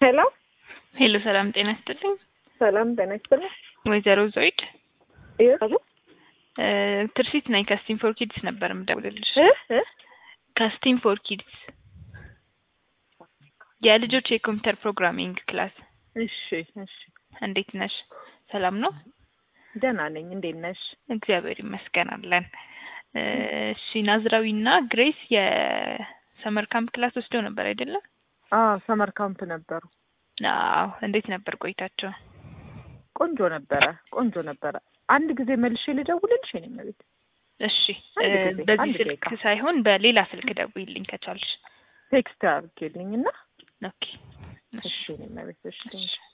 ሄሎ ሄሎ፣ ሰላም ጤና ይስጥልኝ። ሰላም ጤና ይስጥልኝ። ወይዘሮ ዞይድ ይኸው እ ትርሲት ነኝ ከስቲም ፎር ኪድስ ነበር የምደውልልሽ። እ እ ከስቲም ፎር ኪድስ የልጆች የኮምፒውተር ፕሮግራሚንግ ክላስ። እሺ እሺ፣ እንዴት ነሽ? ሰላም ነው? ደህና ነኝ። እንዴት ነሽ? እግዚአብሔር ይመስገን አለን። እ እሺ ናዝራዊና ግሬስ የሰመር ካምፕ ክላስ ወስደው ነበር አይደለም? አዎ ሰመር ካምፕ ነበሩ። አዎ። እንዴት ነበር ቆይታቸው? ቆንጆ ነበረ፣ ቆንጆ ነበረ። አንድ ጊዜ መልሼ ልደውልልሽ የኔ መቤት። እሺ አንድ እ ጊዜ፣ በዚህ አንድ ስልክ ደቂቃ። ሳይሆን በሌላ ስልክ ደውይልኝ ከቻልሽ። ቴክስት አድርጌልኝ እና ኦኬ። እሺ የኔ መቤት። እሺ እሺ